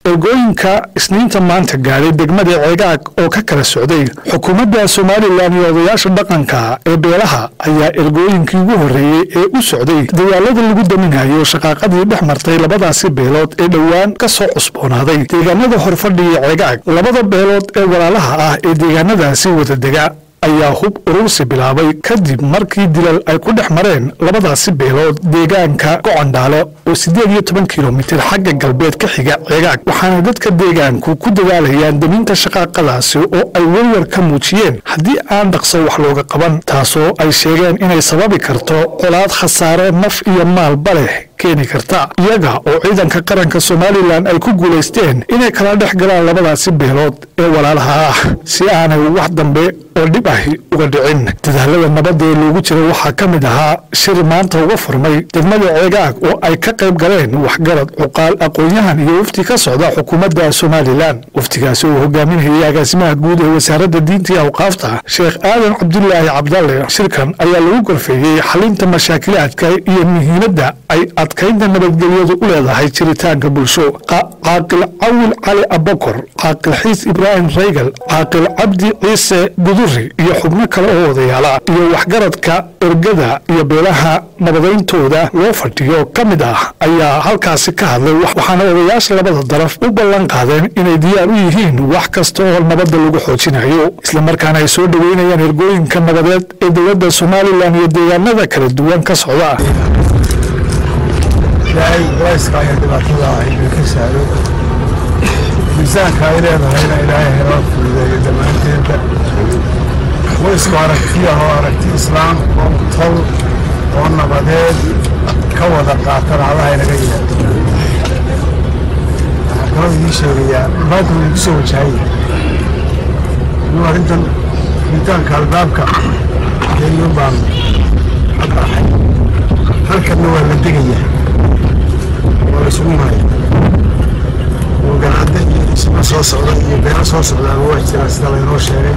ergooyinka isniinta maanta gaadhay degmada ceegaag oo ka kala socday xukuumadda somalilan iyo odayaasha dhaqanka ee beelaha ayaa ergooyinkii ugu horreeyey ee u socday dagaalada lagu daminayo shaqaaqadii dhex martay labadaasi beelood ee dhowaan ka soo cusboonaaday deegaanada horfadhi iyo ceegaag labada beelood ee walaalaha ah ee deegaanadaasi wadadega ayaa hub urursi bilaabay kadib markii dilal ay ku dhex mareen labadaasi beelood deegaanka gocondhaale oo siddeed iyo toban kilomitir xagga galbeed ka xiga ceegaag waxaana dadka deegaanku ku dadaalayaan deminta shaqaaqadaasi oo ay werwar ka muujiyeen haddii aan dhaqso wax looga qaban taasoo ay sheegeen inay sababi karto colaad khasaare naf iyo maalba leh keeni karta iyaga oo ciidanka qaranka somalilan ay ku guulaysteen inay kala dhex galaan labadaasi beelood ee walaalaha ah si aanay wax dambe oo dhib ahi uga dhicin dadaalada nabadda ee loogu jira waxaa ka mid ahaa shir maanta uga furmay degmada ceegaag oo ay ka qayb galeen waxgarad cuqaal aqoon-yahan iyo wafti ka socda xukuumadda somalilan waftigaasi uu hogaaminayay agaasimaha guud ee wasaaradda diinta iyo awqaafta sheekh aadan cabdulaahi cabdalle shirkan ayaa lagu gorfeeyey xalinta mashaakilaadka iyo muhiimadda ay adkaynta nabadgelyadu u leedahay jiritaanka bulsho caaqil cawil cali abakor caaqil xiis ibraahim raygal caaqil cabdi ciise guduri iyo xubno kale oo odayaala iyo waxgaradka ergada iyo beelaha nabadayntooda loo fadhiyo ka mid ah ayaa halkaasi ka hadlay waxaana odayaasha labada daraf u ballan qaadeen inay diyaar u yihiin wax kasta oo nabadda lagu xoojinayo islamarkaana ay soo dhoweynayaan ergooyinka nabadeed ee dowladda somalilan iyo deegaanada kala duwan ka socda ilaahay culayska iyo dhibaatada aynu ka saaro miisaanka ay leedahayna ilaahay heloo fududeeyo dhammaanteedba waysku aragtiya oo aragti islaam oo tol oo nabadeed ka wada qaatan allaha inaga yihaado waxaan kaloo idiin sheegayaa maanta wuu igu soo wajahaya inuu arrintan ritaanka albaabka kenyun baan ka baaxay halkanna waa la degayaa waa isugu maraya oo ganaada iyo dhismo soo socda iyo beero soo socdaaba waa jiraa sida laynoo sheegay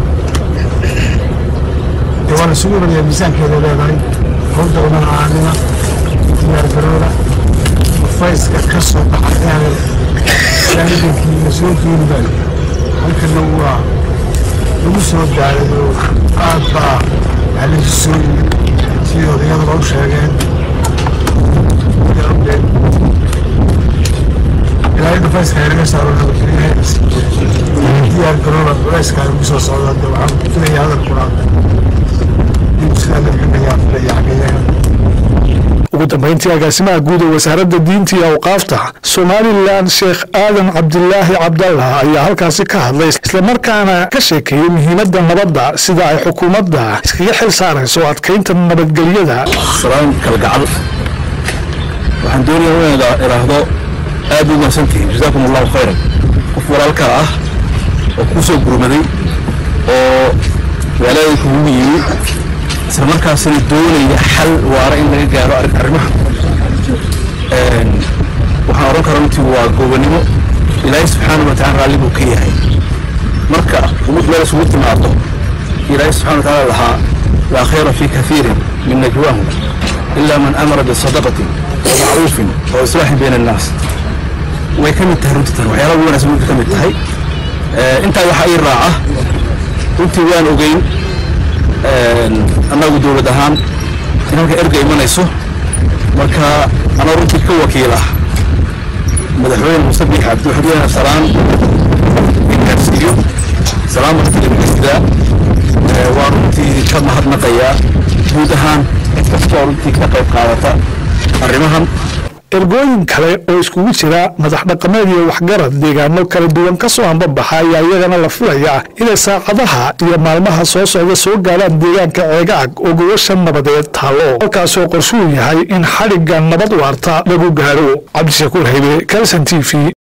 dee waa la isugu maraya miisaankeeda leedahay howda udan aanima diyaar garooda fayska ka soo baxay shaahidankii la soo geeni baayo halkana waa lagu soo gaaray oo aad baa halisi soo yimid sidii odayaduba u sheegeen ilaahay dhufayska inaga saaro diyaar garooba culayska ugu soo socda de waxaan filaya hadalkuna inuu sidaa laxinayaa filaya xageeyaha ugu dambayntii agaasimaha guud ee wasaaradda diinta iyo awqaafta somalilan sheekh aadan cabdilaahi cabdallah ayaa halkaasi ka hadlay islamarkaana ka sheekeeyey muhiimadda nabadda sida ay xukuumadda iskaga xil saarayso adkaynta nabadgelyada salaan kalgacal waxaan doonayaa inaan idhaahdo aad u mahadsantihiin jazaakum allahu khayran qof walaalkaa ah oo kuu soo gurmaday oo walaalka ugu yimi isla markaasina doonaya xal waara in laga gaaro arrimaha waxaan odhan karaa runtii waa goobannimo ilaahay subxaana wa tacala raalli buu ka yahay marka umad meel isugu timaado ilaahay subxana wa tacaala lahaa laa khayra fii kathiirin min najwaahum ila man amara bisadaqatin wa macruufin wa islaaxin bayna annaas way ka mid tahay runtii tan waxyaalaha ugu wanaagsan runtii ka mid tahay intaa waxaa ii raaca runtii waan ogeyn annagu dowlad ahaan in halka erga imanayso marka anaa runtii ka wakiil ah madaxweyne muuse biix cabdi waxaan doonayaa salaan in gaarsiiyo salaan martilimagasidaa waa runtii ka mahadnaqayaa guud ahaan cid kastoo runtii ka qayb qaadata arrimahan ergooyin kale oo iskugu jira madax dhaqameed iyo waxgarad deegaano kala duwan ka soo ambabaxa ayaa iyagana la filaya inay saacadaha iyo maalmaha soo socda soo gaaraan deegaanka ceegaag oo gobasha nabadeed taallo halkaasoo qorshuu yahay in xadhigga nabad waarta lagu gaaro cabdishakuur haybe kalson t v